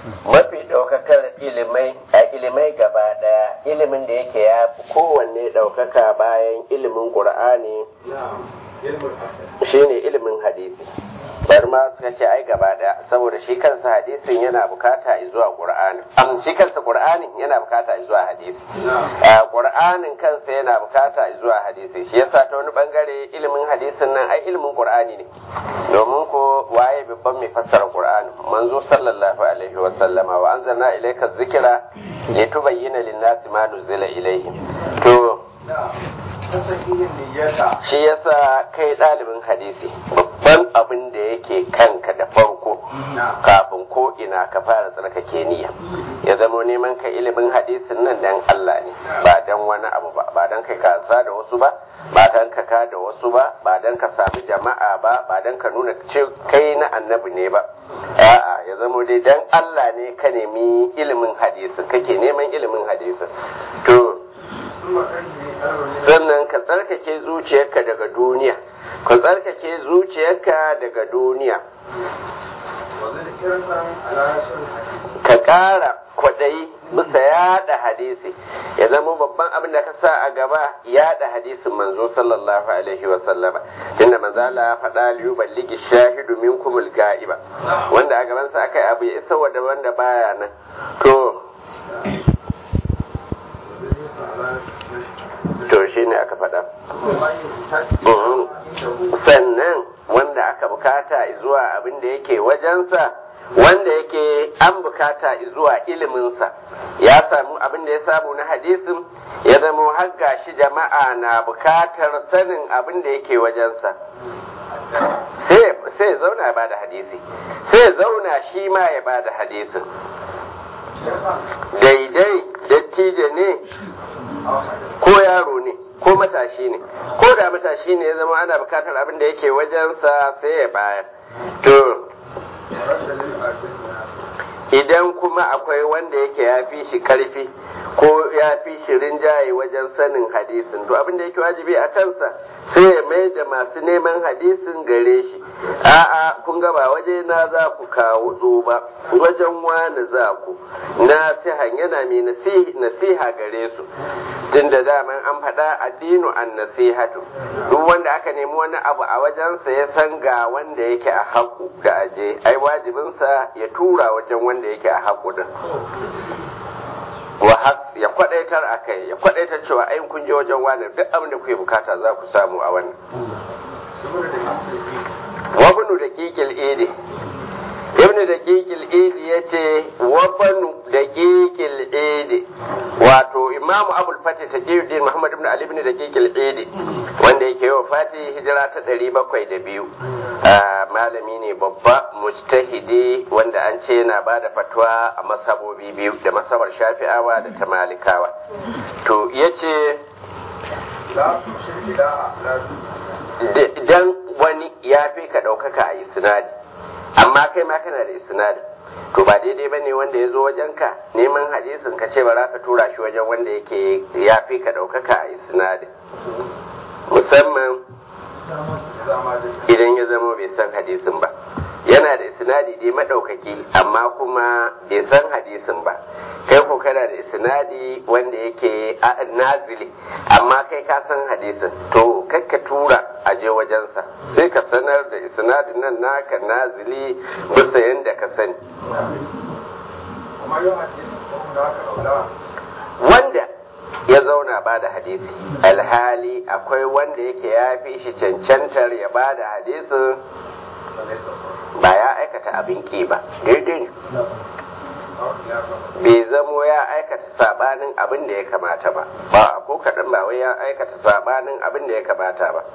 mafi ɗaukakar ilimai a ilimai gaba ɗaya ilimin da yake ya fi kowanne ɗaukaka bayan ilimin ƙur'ani shine ilimin hadisi bari ma suka ce ai gaba ɗaya saboda shi kansa hadisin yana bukata zuwa ƙur'ani am shi kansa ƙur'anin yana bukata zuwa hadisi ƙur'anin kansa yana bukata zuwa hadisi shi yasa ta wani bangare ilimin hadisin nan ai ilimin ƙur'ani ne domin ko waye babban mai fassara ƙur'ani manzo sallallahu alaihi wa sallama wa anzalna ilayka dhikra litubayyana lin-nasi ma nuzila ilayhim to shi yasa kai ɗalibin hadisi babban abin da yake kanka da farko kafin ko ina ka fara tsarkake niyya ya zamo neman ka ilimin hadisin nan dan Allah ne ba dan wani abu ba ba dan kai kasa da wasu ba ba dan ka ka da wasu ba ba dan ka sami jama'a ba ba dan ka nuna kai na annabi ne ba a'a ya zamo dai dan Allah ne ka nemi ilimin hadisin kake neman ilimin hadisin to sannan ka tsarkake zuciyarka daga duniya ka tsarkake zuciyarka daga duniya ka ƙara kwaɗayi bisa yaɗa hadisi ya zama babban abin da ka sa a gaba yaɗa hadisin manzo sallallahu alaihi wa sallama tunda manzo Allah ya faɗa liyu balligi shahidu minkumul ga'iba wanda a gabansa aka yi abu ya isa wanda wanda baya nan to to shi ne aka faɗa sannan wanda aka bukata zuwa abin da yake wajensa wanda yake an bukata zuwa iliminsa ya samu abin da ya samu na hadisin ya zama har gashi jama'a na bukatar sanin abin da yake wajensa sai ya zauna ya bada hadisi sai ya zauna shi ma ya bada hadisin daidai dattijo ne ko yaro ne ko matashi ne ko da matashi ne ya zama ana bukatar abin da yake wajensa sai ya bayar to idan kuma akwai wanda yake ya fi shi karfi ko ya fi shi rinjaye wajen sanin hadisin to abin da yake wajibi a kansa sai ya mai da masu neman hadisin gare shi a'a kun ga ba waje na za ku kawo zo ba wajen wani za ku nasihan yana mai nasiha gare su tun da daman an faɗa addinu an nasihatu duk wanda aka nemi wani abu a wajensa ya san ga wanda yake a haƙu da aje ai wajibinsa ya tura wajen wanda yake a haƙu din wahas ya kwadaitar a kai ya kwadaitar cewa ai kun je wajen wani duk abin da kuke bukata za ku samu a wannan wabnu da kikil idi ibnu da kikil idi ya ce wabnu da kikil idi wato imamu abul fati ta din muhammad ibn ali ibn da kikil idi wanda yake wa fati hijira ta ɗari bakwai da biyu malami ne babba mujtahidi wanda an ce yana ba da fatwa a masabobi biyu da masabar shafi'awa da ta malikawa to ya ce idan wani ya fi ka ɗaukaka a isnadi amma kai ma kana da isnadi to ba daidai ba ne wanda ya zo wajenka neman hadisin ka ce ba za ka tura shi wajen wanda yake ya fi ka ɗaukaka a isnadi musamman idan ya zama bai san hadisin ba yana da isnadi dai madaukaki amma kuma bai san hadisin ba kai ko kana da isnadi wanda yake nazili amma kai ka san hadisin to kakka tura a je wajensa sai ka sanar da isnadin nan naka nazili bisa yadda ka sani wanda ya zauna ba da hadisi alhali akwai wanda yake ya fi shi cancantar ya ba da hadisin ba ya aikata abin ki ba daidai ne bai zamo ya aikata sabanin abin da ya kamata ba ba ko kaɗan ba wai ya aikata sabanin abin da ya kamata ba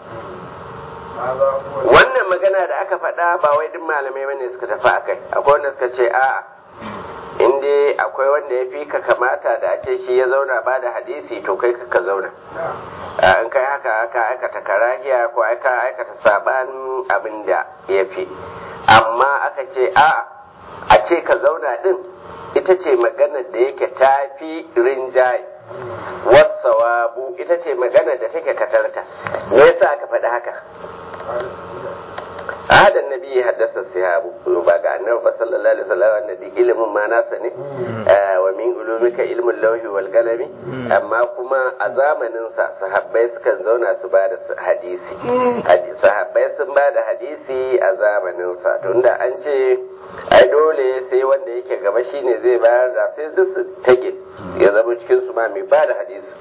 wannan magana da aka faɗa ba wai duk malamai bane suka tafi akai akwai wanda suka ce a'a in dai akwai wanda ya fi ka kamata da a ce shi ya zauna ba da hadisi to kai ka zauna in kai haka ka aikata karahiya ko ka aikata sabanin abin da ya fi amma aka ce a a ce ka zauna din ita ce maganar da yake ta fi rinjaye wasawabu ita ce maganar da take katarta me yasa aka faɗi haka ahadan nabi haddasa sahabu ba ga annabi ba sallallahu alaihi wasallam wanda duk ilimin ma nasa ne wa min ulumika ilmul lawhi wal qalami amma kuma a zamanin sa sahabbai sukan zauna su ba da hadisi sahabbai sun ba da hadisi a zamanin sa tunda an ce ai dole sai wanda yake gaba shine zai bayar da sai duk su tage ya zama cikin su ma mai ba da hadisi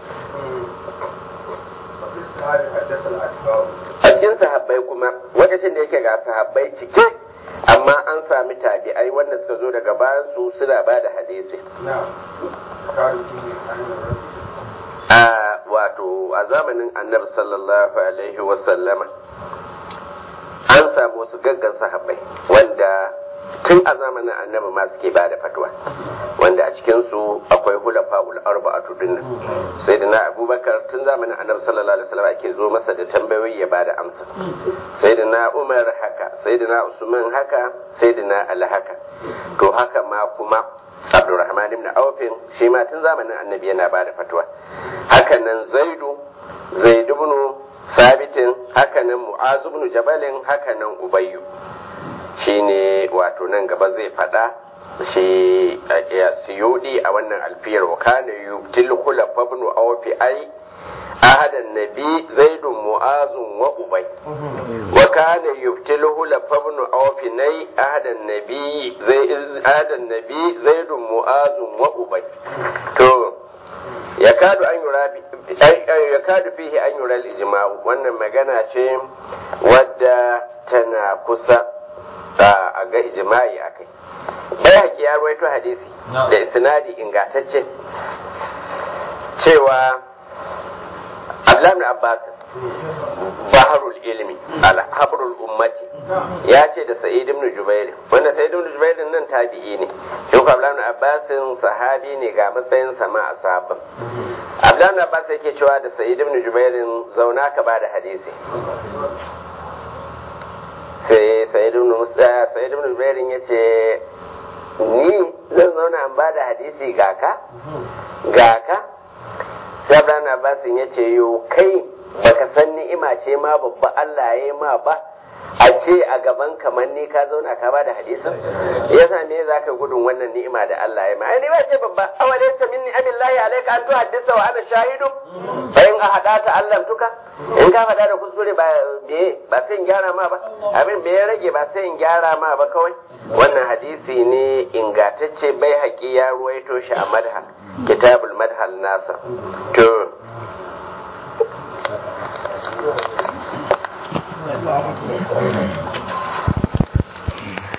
a cikin sahabbai kuma lokacin da yake ga sahabbai cike amma an sami tabi'ai wanda suka zo daga bayan su suna ba da hadisi a wato a zamanin annabi sallallahu alaihi wasallama an samu wasu gaggan sahabbai wanda tun a zamanin annabi ma suke ba da fatwa wanda a cikinsu akwai hulafa'ul arba'atu dinnan sai da na abubakar tun zamanin annabi sallallahu alaihi wasallam ake zo masa da tambayoyi ya bada amsa sai da na umar haka sai da na usman haka sai da na ali haka to haka ma kuma abdurrahman ibn aufin shi ma tun zamanin annabi yana bada fatwa haka nan zaidu zaid ibn sabitin haka nan mu'az ibn jabalin haka nan ubayyu shine wato nan gaba zai faɗa shi ya siyudi a wannan alfiyar wa kana yubtil khulafa ibn awfi ai ahadan nabi zaidun mu'azun wa ubay wa kana yubtil khulafa ibn awfi nai ahadan nabi zai ahadan nabi zaidun mu'azun wa ubay to yakadu an yura yakadu fihi an yura al-ijma'u wannan magana ce wadda tana kusa a ga ijma'i a kai bai haƙi ya ruwaito hadisi da isnadi ingantacce cewa abdullahi abbas baharul ilmi alhabrul ummati ya ce da sa'id ibn jubair wanda sa'id ibn jubair nan tabi'i ne shi ko abdullahi abbas sahabi ne ga matsayin sama a sahabban abdullahi abbas yake cewa da sa'id ibn jubair zauna ka bada hadisi sai sayyidun musta sayyidun rubairin ya ce ni zan zauna an ba da hadisi ga ka ga ka sai abraham abbasin ya ce yo kai baka san ni'ima ce ma babba Allah ya yi ma ba a ce a gaban kamar ni ka zauna ka ba da hadisin yasa me za ka gudun wannan ni'ima da Allah ya ma ai ni'ima ce babba awalaysa min ni'amillahi alayka an tuhaddisa wa ana shahidu fa in ahadata Allah tuka in ka faɗa da kuskure ba be ba sai in gyara ma ba abin bai rage ba sai in gyara ma ba kawai wannan hadisi ne ingatacce bai haƙi ya ruwaito shi a madhal kitabul madhal nasa to Thank you.